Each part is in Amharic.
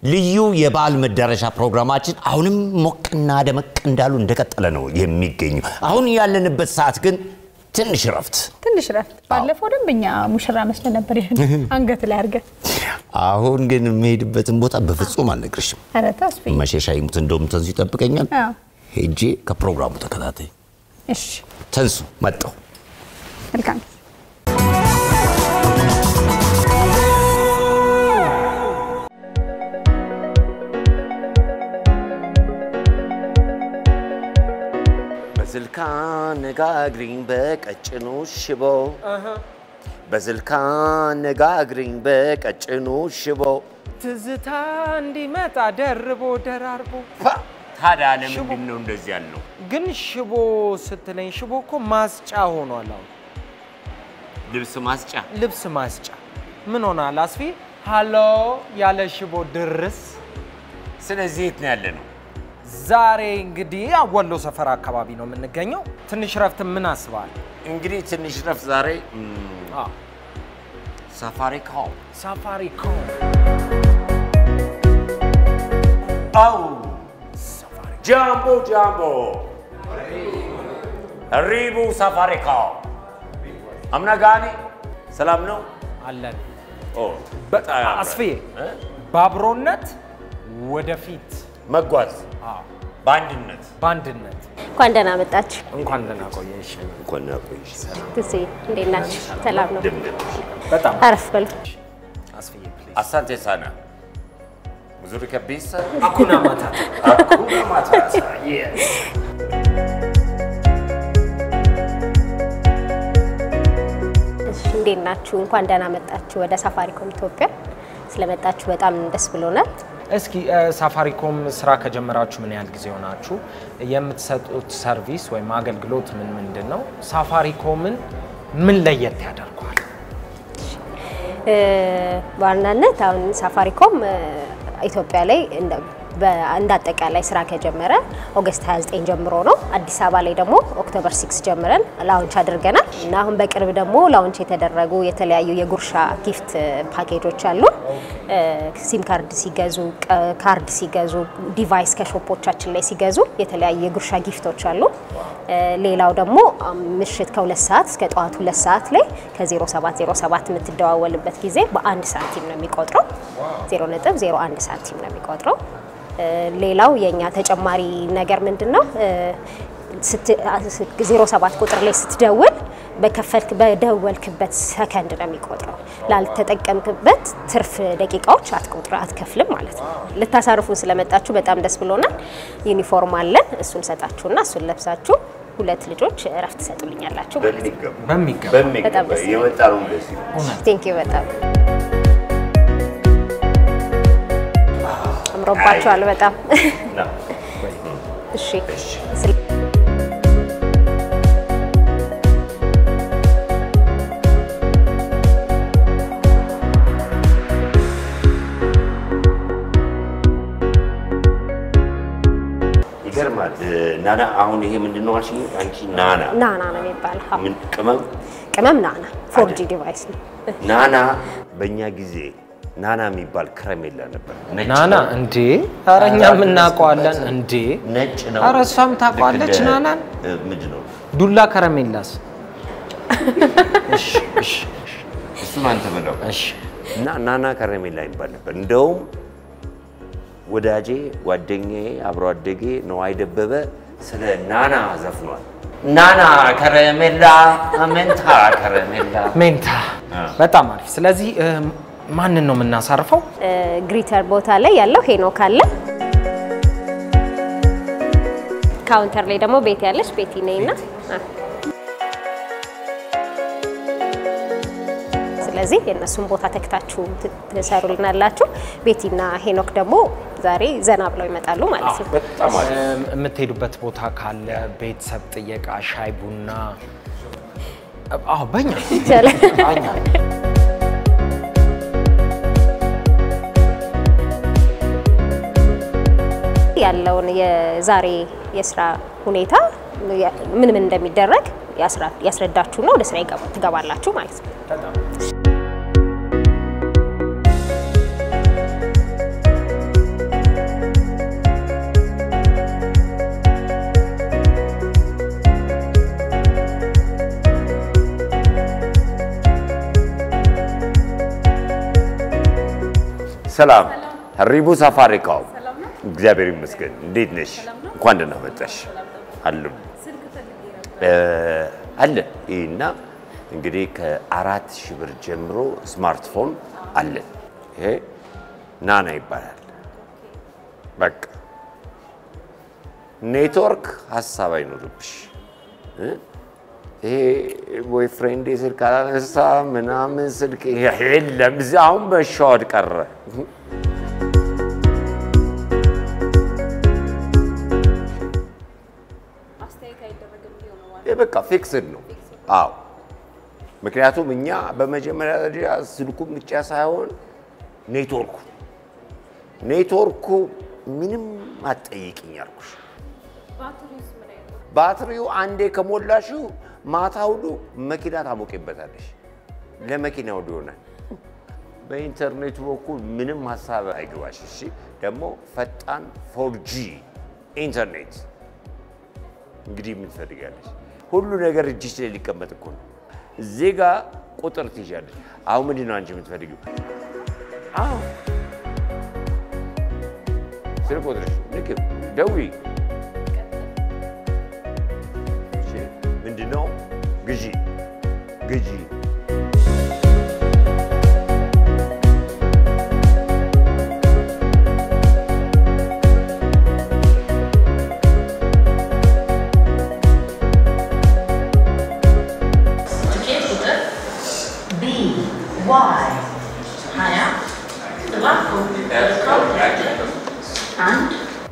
ልዩ የበዓል መዳረሻ ፕሮግራማችን አሁንም ሞቅና ደመቅ እንዳሉ እንደቀጠለ ነው የሚገኙ። አሁን ያለንበት ሰዓት ግን ትንሽ ረፍት ትንሽ ረፍት። ባለፈው ደንበኛ ሙሽራ መስለ ነበር ይሄን አንገት ላይ አድርገህ። አሁን ግን የምሄድበትን ቦታ በፍጹም አልነግርሽም። ኧረ ተስፋ መሸሻ ይሙት እንደውም ተንሱ ይጠብቀኛል። አዎ። ሄጄ ከፕሮግራሙ ተከታታይ እሺ፣ ተንሱ መጣሁ። መልካም በስልካ ነጋግሪኝ በቀጭኑ ሽቦ በስልካ ነጋግሪኝ በቀጭኑ ሽቦ ትዝታ እንዲመጣ ደርቦ ደራርቦ ፓ! ታዲያ ለምንድን ነው እንደዚህ ያልነው? ግን ሽቦ ስትለኝ ሽቦ እኮ ማስጫ ሆኗል። አሁን ልብስ ማስጫ ልብስ ማስጫ ምን ሆናል? አስፊ ሃሎ ያለ ሽቦ ድርስ። ስለዚህ የት ነው ያለ ነው? ዛሬ እንግዲህ ወሎ ሰፈር አካባቢ ነው የምንገኘው። ትንሽ ረፍት ምን አስበሃል? እንግዲህ ትንሽ ረፍት ዛሬ አዎ፣ ሳፋሪ ኮም ሳፋሪኮም አው ጃምቦ ጃምቦ ሪቡ ሳፋሪ ኮም አምናጋኒ ሰላም ነው? አለን። ኦ በጣም ያምራል። አስፍዬ እ? በአብሮነት ወደፊት መጓዝ አዎ፣ በአንድነት በአንድነት እንኳን ደህና መጣችሁ። እንኳን ደህና ቆየሽ። እንኳን ያቆይሽ። ትሴ እንዴት ናችሁ? ሰላም ነው? ድምድም በጣም አረፍ በሉ። አስፍዬ ፕሊዝ Asante sana. Mzuri kabisa. አኩና ማታታ Hakuna matata. Yes. እሺ፣ እንዴት ናችሁ? እንኳን ደህና መጣችሁ ወደ ሳፋሪኮም ኢትዮጵያ። ስለመጣችሁ በጣም ደስ ብሎናል። እስኪ እ፣ ሳፋሪኮም ስራ ከጀመራችሁ ምን ያህል ጊዜ ሆናችሁ? የምትሰጡት ሰርቪስ ወይም አገልግሎት ምን ምንድን ነው? ሳፋሪኮምን ምን ለየት ያደርገዋል? እ፣ በዋናነት አሁን ሳፋሪኮም እ፣ ኢትዮጵያ ላይ እንደ- በ- እንደ አጠቃላይ ስራ ከጀመረ ኦገስት 29 ጀምሮ ነው። አዲስ አበባ ላይ ደግሞ ኦክቶበር 6 ጀምረን ላውንች አድርገናል እና አሁን በቅርብ ደግሞ ላውንች የተደረጉ የተለያዩ የጉርሻ ጊፍት ፓኬጆች አሉ። እ፣ ሲም ካርድ ሲገዙ፣ ቀ- ካርድ ሲገዙ፣ ዲቫይስ ከሾፖቻችን ላይ ሲገዙ የተለያዩ የጉርሻ ጊፍቶች አሉ። እ፣ ሌላው ደግሞ አም፣ ምሽት ከሁለት ሰዓት እስከ ጠዋት ሁለት ሰዓት ላይ ከ0707 የምትደዋወልበት ጊዜ በአንድ ሳንቲም ነው የሚቆጥረው። 0.01 ሳንቲም ነው የሚቆጥረው። እ፣ ሌላው የኛ ተጨማሪ ነገር ምንድን ነው? እ፣ ስት- አ- ስ- 07 ቁጥር ላይ ስትደውል በከፈልክ በደወልክበት ሰከንድ ነው የሚቆጥረው። ላልተጠቀምክበት ትርፍ ደቂቃዎች አትቆጥረ አትከፍልም ማለት ነው። ልታሳርፉን ስለመጣችሁ በጣም ደስ ብሎናል። ዩኒፎርም አለን፣ እሱን ሰጣችሁና እሱን ለብሳችሁ ሁለት ልጆች እረፍት ትሰጡልኛላችሁ ማለት ነው። በሚገባ በሚገባ በጣም በሚገባ ደስ የመጣ ነው ደስ ይላል። ቴንክ ዩ በጣም አምሮባችኋል በጣም ና፣ እሺ እሺ። ስለ- ይገርማል። እ፣ ናና አሁን ይሄ ምንድን ነው አልሽኝ? አንቺ ናና ናና ነው የሚባለው አዎ። ምን ቅመም ቅመም ናና ፎር ጂ አይደል? ዲቫይስ ነው ናና በእኛ ጊዜ ናና የሚባል ከረሜላ ነበር። ነጭ ናና ነው። እንዴ? ኧረ እኛም እናውቀዋለን እንዴ? ነጭ ነው። ኧረ እሷም ታውቀዋለች ልክ እንደ- ናናን። እ፣ ምንድን ነው ዱላ ከረሜላስ? እሺ እሺ እሱን አንተ በለው። እሺ እና ናና ከረሜላ ይባል ነበር። እንደውም ወዳጄ ጓደኛዬ አብሮ አደጌ ነዋይ ደበበ ስለ ናና ዘፍኗል። ናና ከረሜላ መንታ ከረሜላ ሜንታ አ። በጣም አሪፍ። ስለዚህ እ፣ ማንን ነው የምናሳርፈው? እ፣ ግሪተር ቦታ ላይ ያለው ሄኖክ አለ ካውንተር ላይ ደግሞ ቤት ያለች ቤቲ ነኝና አ። ስለዚህ የእነሱን ቦታ ተክታችሁ ት- ትሰሩልናላችሁ። ቤቲና ሄኖክ ደግሞ ዛሬ ዘና ብለው ይመጣሉ ማለት ነው። በጣም አሪፍ። እም፣ የምትሄዱበት ቦታ ካለ ቤተሰብ ጥየቃ፣ ሻይ ቡና። አዎ በኛ ይቻላል። በኛ ያለውን የዛሬ የስራ ሁኔታ ምን ምን እንደሚደረግ ያስራ- ያስረዳችሁና ወደ ስራ ይገባ- ትገባላችሁ ማለት ነው። ሰላም ሪቡ ሳፋሪኮም እግዚአብሔር ይመስገን። እንዴት ነሽ? እንኳን ደህና መጣሽ። አሉ አለ ይህና እንግዲህ ከአራት ሺህ ብር ጀምሮ ስማርትፎን አለን። ይሄ ናና ይባላል። በቃ ኔትወርክ ሀሳብ አይኖርብሽ። እ? ይሄ ቦይፍሬንድ ስልክ አላነሳ ምናምን ስልክ የለም። እዚህ አሁን መሻወድ ቀረ። ይሄ በቃ ፊክስድ ነው። አዎ ምክንያቱም እኛ በመጀመሪያ ደረጃ ስልኩ ብቻ ሳይሆን ኔትወርኩ ኔትወርኩ ምንም አትጠይቅኝ አልኩሽ። ባትሪው አንዴ ከሞላሽው ማታ ሁሉ መኪና ታሞቂበታለሽ። ለመኪና ሁሉ ይሆናል። በኢንተርኔቱ በኩል ምንም ሀሳብ አይግባሽ። እሺ ደግሞ ፈጣን ፎርጂ ኢንተርኔት እንግዲህ ምን ትፈልጋለሽ? ሁሉ ነገር እጅሽ ላይ ሊቀመጥ እኮ ነው። እዚህ ጋ ቁጥር ትይዣለሽ። አሁን ምንድን ነው አንቺ የምትፈልጊው? አዎ ስልክ ቁጥርሽ ልክ ደውዪ። እሺ፣ ምንድን ነው ግዢ ግዢ ትኬት ቁጥር ቢ ዋይ ሀያ እባክዎ አንድ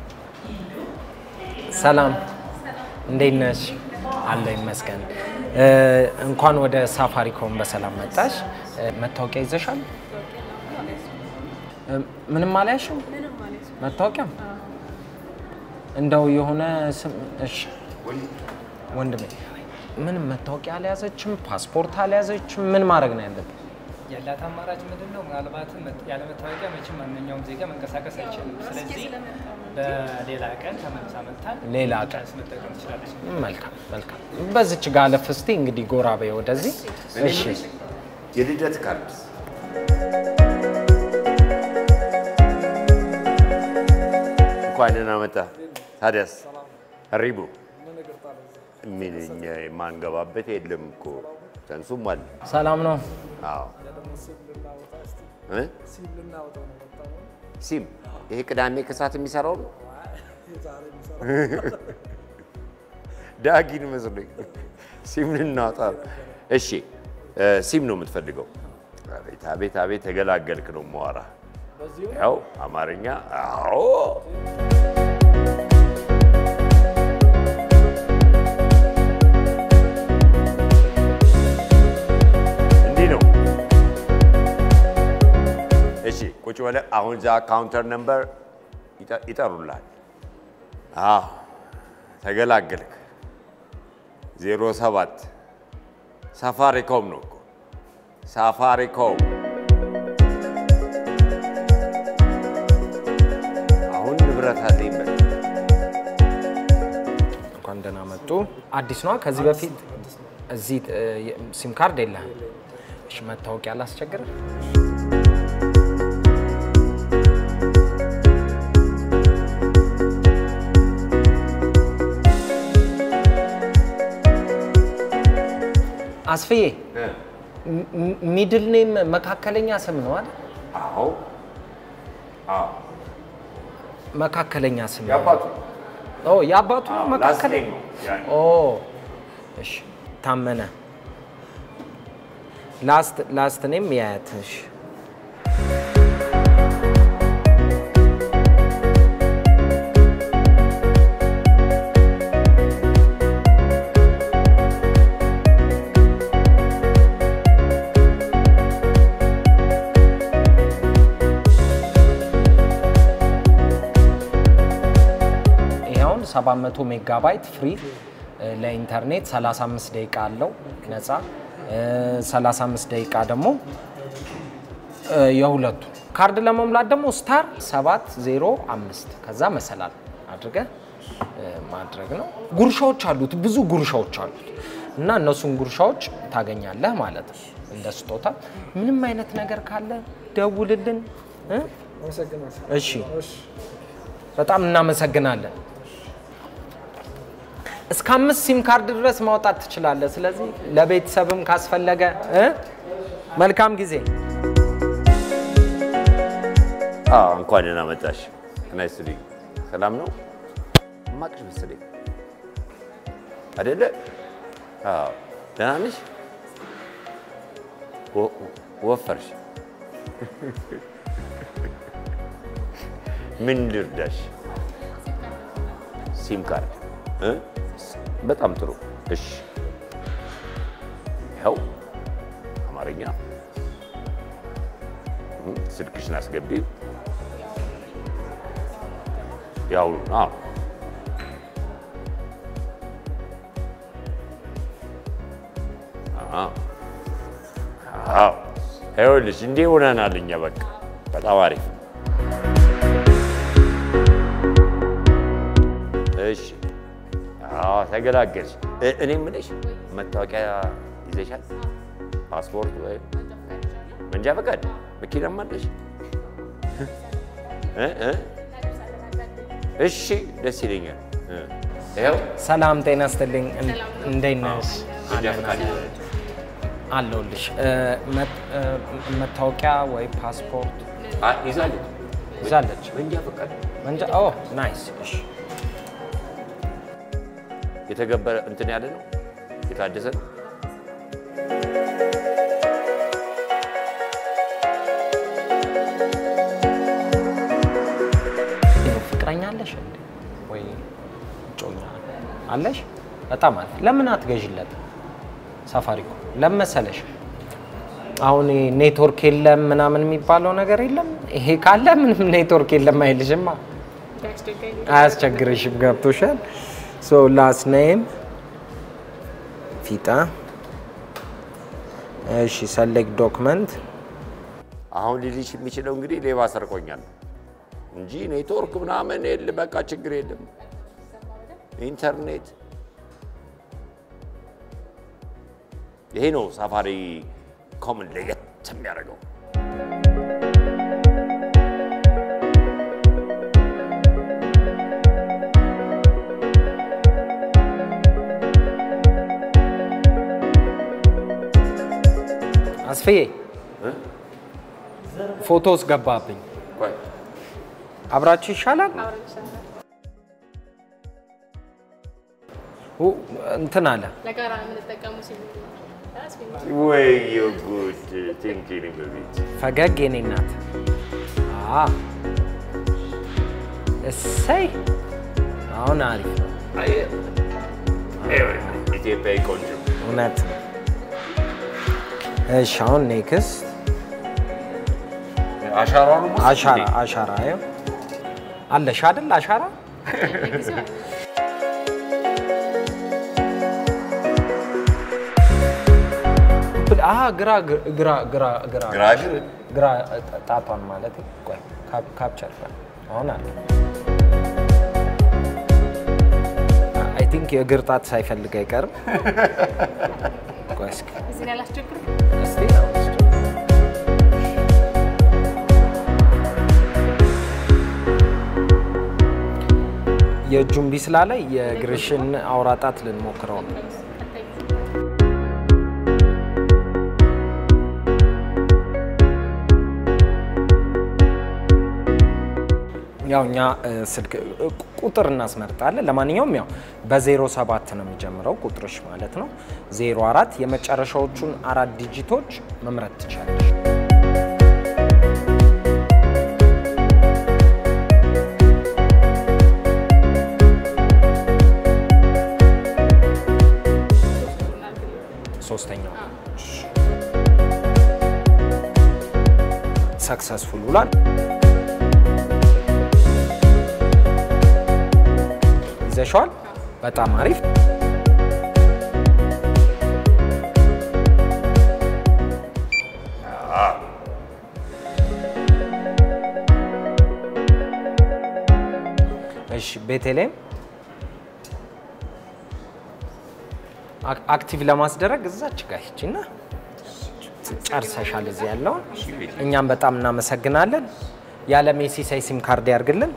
ሰላም እንዴት ነሽ? አለ ይመስገን። እ፣ እንኳን ወደ ሳፋሪኮም በሰላም መጣሽ። እ፣ መታወቂያ ይዘሻል? እ፣ ምንም አልያሽም? መታወቂያ እንደው የሆነ ስም እሺ፣ ወንድሜ ምንም መታወቂያ አልያዘችም፣ ፓስፖርት አልያዘችም። ምን ማድረግ ነው ያለብን? ያላት አማራጭ ምንድን ነው? ምናልባትም መት- ያለ መታወቂያ መቼም ማንኛውም ዜጋ መንቀሳቀስ አይችልም። ስለዚህ በሌላ ቀን ተመልሳ መጥታል ሌላ ቀን መጠቀም ትችላለች። መልካም መልካም። በዚች ጋር አለፍ እስቲ እንግዲህ ጎራ በይ ወደዚህ። እሺ የልደት ካርድ እንኳን ደህና መጣ። ታዲያስ ሪቡ ምን እኛ የማንገባበት የለም እኮ ተንሱም አለ። ሰላም ነው። አዎ እ? ሲም ይሄ ቅዳሜ ከሰዓት የሚሰራው ነው። ዳጊን መስሎኝ ሲም ልናወጣ ነው። እሺ እ፣ ሲም ነው የምትፈልገው? አቤት አቤት አቤት ተገላገልክ ነው መዋራ ያው አማርኛ አዎ እንዲህ ነው። እሺ ቁጭ በለ። አሁን እዛ ካውንተር ነምበር ይጠ- ይጠሩልሃል። አዎ ተገላገልክ። ዜሮ ሰባት ሳፋሪኮም ነው እኮ ሳፋሪኮም። አሁን ንብረት አለኝ በል። እንኳን ደህና መጡ። አዲስ ነዋ። ከዚህ በፊት እዚህ እ፣ ሲም ካርድ የለህም? እሺ መታወቂያ ላስቸግርህ? አስፍዬ ሚድል ኔም መካከለኛ ስም ነው አይደል? አዎ አዎ መካከለኛ ስም ነው። ያባቱ ኦ የአባቱ ነው መካከለኛ ነው ያ- ኦ እሺ ታመነ ላስት ላስት ኔም የአያትሽ ይኸውን 700 ሜጋባይት ፍሪ እ፣ ለኢንተርኔት 35 ደቂቃ አለው ነፃ እ፣ 35 ደቂቃ ደግሞ እ፣ የሁለቱ ካርድ ለመሙላት ደግሞ ስታር 705 ከዛ መሰላል አድርገህ እ፣ ማድረግ ነው። ጉርሻዎች አሉት፣ ብዙ ጉርሻዎች አሉት እና እነሱን ጉርሻዎች ታገኛለህ ማለት ነው እንደ ስጦታ። ምንም አይነት ነገር ካለ ደውልልን እ፣ አመሰግናለሁ። እሺ በጣም እናመሰግናለን። እስከ አምስት ሲም ካርድ ድረስ ማውጣት ትችላለህ። ስለዚህ ለቤተሰብም ካስፈለገ እ መልካም ጊዜ። አዎ እንኳን ደህና መጣሽ። ናይስ ቱ ሰላም ነው? ማቅሽ መሰለኝ አይደለ? አዎ ደህና ነሽ? ወ- ወፈርሽ። ምን ልርዳሽ? ሲም ካርድ እ? በጣም ጥሩ። እሺ ይኸው አማርኛ እ፣ ስልክሽን አስገቢው። ያው አዎ አዎ አዎ ይኸውልሽ እንዲህ ሆነናል እኛ በቃ በጣም አሪፍ እሺ አዎ ተገላገልሽ እ- እኔ የምልሽ መታወቂያ ይዘሻል ፓስፖርት ወይ መንጃ ፈቃድ መኪናም አለሽ እ እ እሺ ደስ ይለኛል እ ይኸው ሰላም ጤና ስትልኝ እንዴት ነሽ? መንጃ ፈቃድ አለሁልሽ። እ፣ መት- እ፣ መታወቂያ ወይ ፓስፖርት አ- ይዛለች ይዛለች? መንጃ ፈቃድ መንጃ ኦ ናይስ። እሺ የተገበረ እንትን ያለ ነው የታደሰ ነው ፍቅረኛ አለሽ እንዴ? ወይ እጮኛ አለሽ? በጣም አሪፍ። ለምን አትገዥለት? ሳፋሪኮም ለምን መሰለሽ? አሁን ይሄ ኔትወርክ የለም ምናምን የሚባለው ነገር የለም። ይሄ ካለ ምንም ኔትወርክ የለም አይልሽማ፣ አያስቸግርሽም። ገብቶሻል? ሶ ላስት ኔም ፊጣ። እሺ ሰሌክት ዶክመንት አሁን ሊልሽ የሚችለው እንግዲህ ሌባ ሰርቆኛል እንጂ ኔትወርክ ምናምን የለ፣ በቃ ችግር የለም። ኢንተርኔት ይሄ ነው ሳፋሪ ኮምን ለየት የሚያደርገው። አስፍዬ ፎቶስ ገባብኝ። ቆይ አብራችሁ ይሻላል። ኡ፣ እንትን አለ ለጋራ የምንጠቀሙ ሲሉ ወይ ጉድ ቲንኪንግ በቤት ፈገግ የኔ እናት። አ እሰይ አሁን አሪፍ ነው። ኢትዮጵያዊ ቆንጆ እውነት ነው። እሺ አሁን ኔክስት አሻራ ነው አሻራ አሻራ ይኸው አለሽ አይደል አሻራ አ ግራ ግራ ግራ ግራ ግራግር ግራ ጣቷን ማለት ቆይ ካፕ- ካፕቸር በል። አሁን አለ አይ ቲንክ የእግር ጣት ሳይፈልግ አይቀርም። ቆይ እስኪ እዚህ ላይ ላስቸግር እስቲ አሁን እስኪ የእጁን ቢስላ ላይ የእግርሽን አውራ ጣት ልንሞክረው ነው። ያው እኛ እ፣ ስልክ እ፣ ቁጥር እናስመርጣለን። ለማንኛውም ያው በዜሮ ሰባት ነው የሚጀምረው ቁጥርሽ ማለት ነው። ዜሮ አራት የመጨረሻዎቹን አራት ዲጂቶች መምረጥ ትችላለሽ። ሶስተኛው ሰክሰስፉል ብሏል። ይዘሸዋል። በጣም አሪፍ። እሺ ቤተልሔም አክ- አክቲቭ ለማስደረግ እዛች ጋር ሂጂና ጨርሰሻል። እዚህ ያለውን እኛም በጣም እናመሰግናለን። ያለ ሜሲሳይ ሲም ካርድ ያርግልን።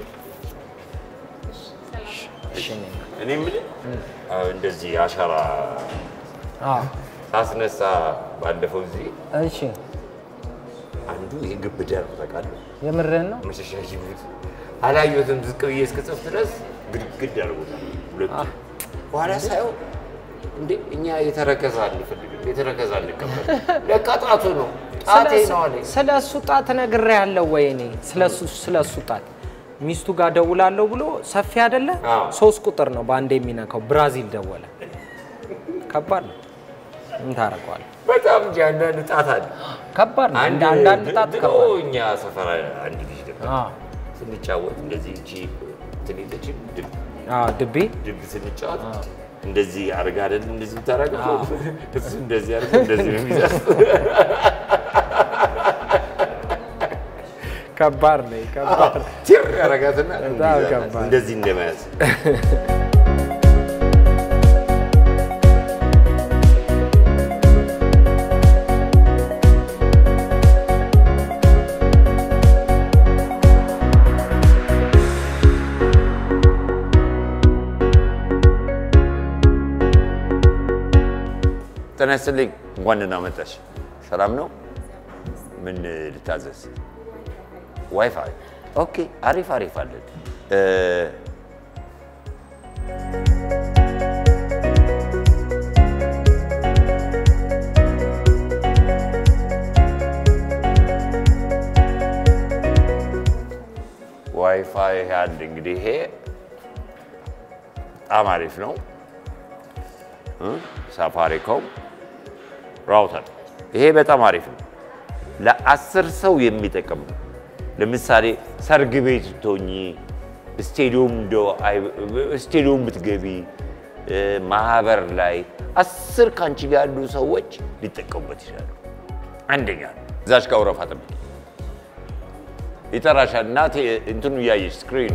እሺ፣ እኔ እኔ የምልህ አሁን እንደዚህ አሻራ አዎ፣ ሳስነሳ ባለፈው ጊዜ እሺ፣ አንዱ ይሄ ግብዳ ነው ታውቃለህ። የምርህን ነው? መሸሻ ጅቡት አላየሁትም። ዝቅ ብዬ እስክጽፍ ድረስ ግድግድ አድርጎታል ሁለቱ። በኋላ ሳየው እንዴ እኛ የተረከዘ አንፈልግም፣ የተረከዘ አንቀበል። ለካ ጣቱ ነው ጣቴ ነው አለኝ። ስለ እሱ ጣት ነግሬሃለሁ ወይ? እኔ ስለ እሱ ስለ እሱ ጣት ሚስቱ ጋር ደውላለሁ ብሎ ሰፊ አይደለ? አዎ። ሶስት ቁጥር ነው በአንድ የሚነካው። ብራዚል ደወለ። ከባድ ነው። ምን ታደርገዋለህ? በጣም እንጂ አንዳንድ ጣት አለ። ከባድ ነው። እንደ አንዳንድ ጣት ድሮ ከባድ ነው። እኛ ሰፈር አንድ ልጅ ነበር አዎ፣ ስንጫወት እንደዚህ እቺ እንትን የለችም ድብ አዎ፣ ድቤ ድብ ስንጫወት እንደዚህ አድርጋ አይደል እንደዚህ የምታደርገው እሱ እንደዚህ አድርጎ እንደዚህ ነው የሚይዛት። ከባድ ነው። ከባድ ቲር ያደርጋትና በጣም እንዲህ ይዛታል። ከባድ። እንደዚህ እንደመያዝ ጤና ይስጥልኝ። እንኳን ደህና መጣሽ። ሰላም ነው? ምን ልታዘዝ? ዋይፋይ። ኦኬ፣ አሪፍ አሪፍ አለን። እ፣ ዋይፋይ ያለ እንግዲህ ይሄ በጣም አሪፍ ነው። እ፣ ሳፋሪኮም ራውተር ይሄ በጣም አሪፍ ነው። ለአስር ሰው የሚጠቅም ነው። ለምሳሌ ሰርግ ቤት ብትሆኚ፣ ስቴዲዮም እንደው አይ- ስቴዲዮም ብትገቢ፣ እ፣ ማህበር ላይ አስር ከአንቺ ጋር ያሉ ሰዎች ሊጠቀሙበት ይችላሉ። አንደኛ እዛች ጋር ወረፋ ጠብቂ፣ ይጠራሻል። እናቴ እንትኑ እያየሽ ስክሪኑ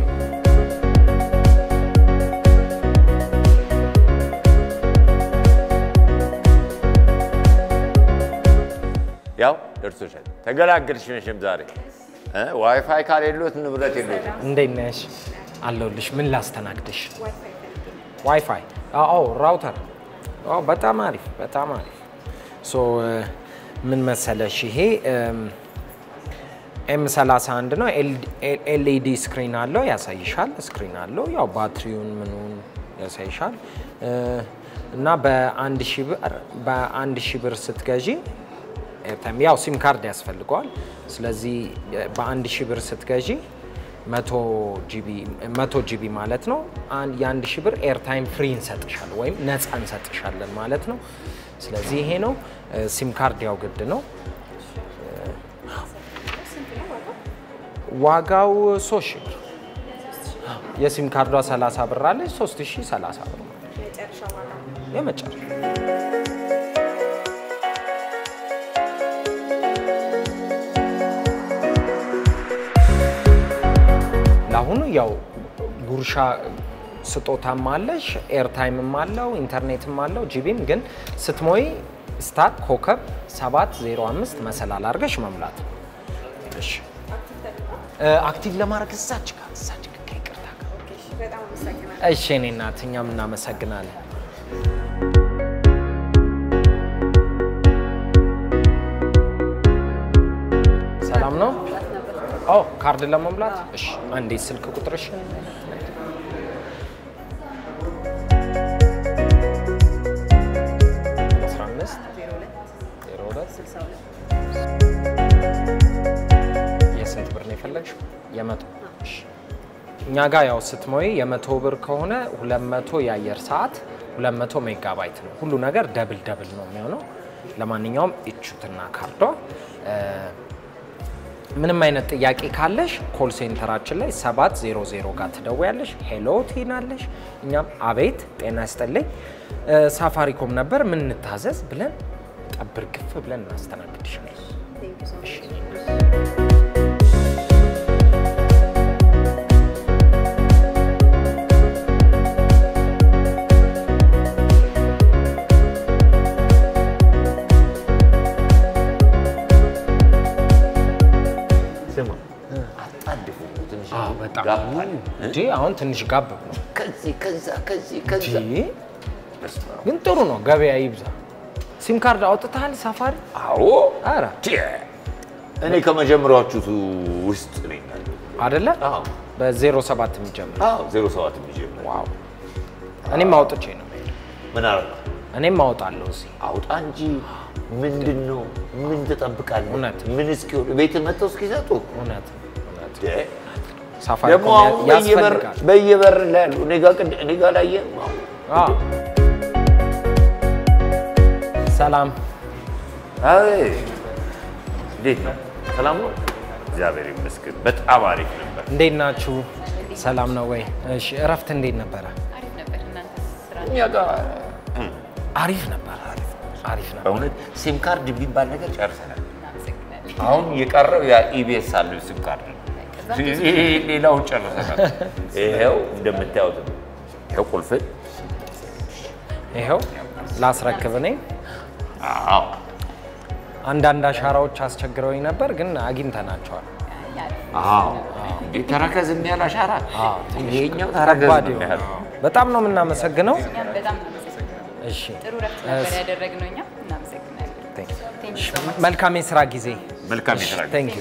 ያው ደርሶሻል። ተገላገልሽ መቼም ዛሬ እ ዋይፋይ ካሌሎት ንብረት የሎት። እንዴት ነሽ? አለሁልሽ። ምን ላስተናግድሽ? ዋይፋይ? አዎ፣ ራውተር። አዎ፣ በጣም አሪፍ፣ በጣም አሪፍ። ሶ ምን መሰለሽ ይሄ ኤም 31 ነው። ኤልኢዲ ስክሪን አለው ያሳይሻል። ስክሪን አለው ያው ባትሪውን ምኑን ያሳይሻል። እ፣ እና በአንድ ሺህ ብር በአንድ ሺህ ብር ስትገዢ ኤርታይም ያው ሲም ካርድ ያስፈልገዋል። ስለዚህ በአንድ ሺህ ብር ስትገዢ መቶ ጂቢ መቶ ጂቢ ማለት ነው። አን- የአንድ ሺህ ብር ኤርታይም ፍሪ እንሰጥሻለን ወይም ነፃ እንሰጥሻለን ማለት ነው። ስለዚህ ይሄ ነው። ሲም ካርድ ያው ግድ ነው። ዋጋው ሶስት ሺህ ብር የሲም ካርዷ 30 ብር አለች። 3030 ብር ማለት ነው የመጨረሻ ለአሁኑ ያው ጉርሻ ስጦታም አለሽ፣ ኤርታይምም አለው፣ ኢንተርኔትም አለው፣ ጂቢም ግን ስትሞይ ስታር ኮከብ 705 መሰላል አድርገሽ መሙላት ነው። እሺ እ፣ አክቲቭ ለማድረግ እዛች ጋር እዛች ጋር ከይቅርታ ጋር እሺ። እኔ እናት እኛም እናመሰግናለን። ሰላም ነው? ኦ ካርድ ለመሙላት እሺ። አንዴ ስልክ ቁጥርሽ አስራ አምስት ዜሮ ሁለት የስንት ብር ነው የፈለግሽው? የመቶ እሺ። እኛ ጋር ያው ስትሞይ የመቶ ብር ከሆነ ሁለት መቶ የአየር ሰዓት ሁለት መቶ ሜጋባይት ነው። ሁሉ ነገር ደብል ደብል ነው የሚሆነው። ለማንኛውም እቹትና ካርዷ እ፣ ምንም አይነት ጥያቄ ካለሽ ኮል ሴንተራችን ላይ 700 ጋር ትደውያለሽ። ሄሎ ትይናለሽ። እኛም አቤት ጤና ይስጥልኝ እ፣ ሳፋሪኮም ነበር ምን እንታዘዝ ብለን ጠብር ግፍ ብለን እናስተናግድሻለን። እሺ። ስማ በጣም ጋብ አለ። እንጂ አሁን ትንሽ ጋብ ነው ከዚህ ከዛ ከዚህ ከዛ በስመ አብ። ግን ጥሩ ነው። ገበያ ይብዛ። ሲም ካርድ አውጥተሃል ሳፋሪ? አዎ አረ ቼ፣ እኔ ከመጀመሪያዎቹ ውስጥ ነኝ ያለሁት። አደለ? አዎ በዜሮ ሰባት የሚጀምር አዎ ዜሮ ሰባት የሚጀምር ዋው። እኔም አውጥቼ ነው የምሄደው። ምን አለ እኔም አውጣለሁ እዚህ አውጣ እንጂ ምንድን ነው? ምን ትጠብቃለህ? እውነት። ምን እስኪሆን ቤት መጥተው እስኪሰጡ እውነት እውነት። ደ- ሳፋሪ ደግሞ አሁን በየበር በየበር ላይ ያሉ እኔ ጋ ቅድ- እኔ ጋ ላይ ሰላም አይ እንዴት ነው? ሰላም ነው? እግዚአብሔር ይመስገን በጣም አሪፍ ነበር። እንዴት ናችሁ? ሰላም ነው ወይ? እሺ፣ እረፍት እንዴት ነበረ? እኛ ጋር አሪፍ ነበር። አሪፍ አሪፍ ነበር። በእውነት ሲም ካርድ የሚባል ነገር ጨርሰናል። አሁን የቀረው ያ ኢቢኤስ አለው ሲም ካርድ ነው። ሌላውን ጨርሰናል። ይኸው እንደምታዩት ነው። ይኸው ቁልፍ ይኸው ላስረክብ ነኝ። አዎ አንዳንድ አሻራዎች አስቸግረውኝ ነበር፣ ግን አግኝተናቸዋል። አዎ እንዴ ተረከዝ የሚያህል አሻራ ይሄኛው ተረከዝ ከባድ ነው የሆነ የሚያህል በጣም ነው የምናመሰግነው። እኛም በጣም እናመሰግናለን። እሺ ጥሩ ረፍት ነበር ያደረግነው። እኛም እናመሰግናለን። Thank you so much. መልካም የስራ ጊዜ። መልካም የስራ ጊዜ። ቴንክ ዩ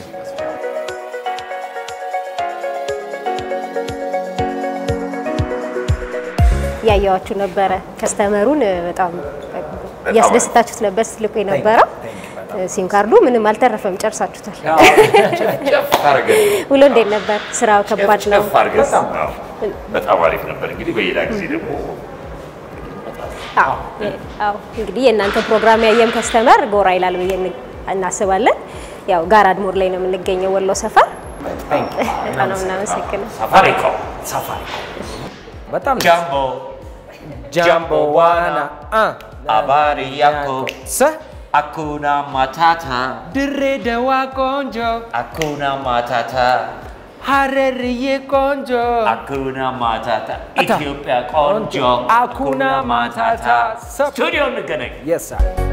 ያየዋችሁ ነበረ። ከስተመሩን በጣም እያስደስታችሁት ነበር ስትልኩ የነበረው። ሲም ካርዱ ምንም አልተረፈም፣ ጨርሳችሁታል። ጨፍ ታረገን ውሎ እንዴት ነበር? ስራው ከባድ ነው። ጨፍ አድርገን አዎ፣ በጣም አሪፍ ነበር። እንግዲህ በሌላ ጊዜ ደግሞ አዎ አዎ። እንግዲህ የእናንተ ፕሮግራም ያየም ከስተመር ጎራ ይላል ብዬ እን- እናስባለን። ያው ጋራድ ሞር ላይ ነው የምንገኘው ወሎ ሰፈር። በጣም ነው የምናመሰግነው። ሳፋሪኮም በጣም ጃምቦ ጃምቦ ዋና አ አባሪ ያኮ ሰ አኩና ማታታ ድሬዳዋ ቆንጆ አኩና ማታታ ሀረርዬ ቆንጆ አኩና ማታታ ኢትዮጵያ ቆንጆ አኩና ማታታ ስቱዲዮ እንገናኝ። የሳ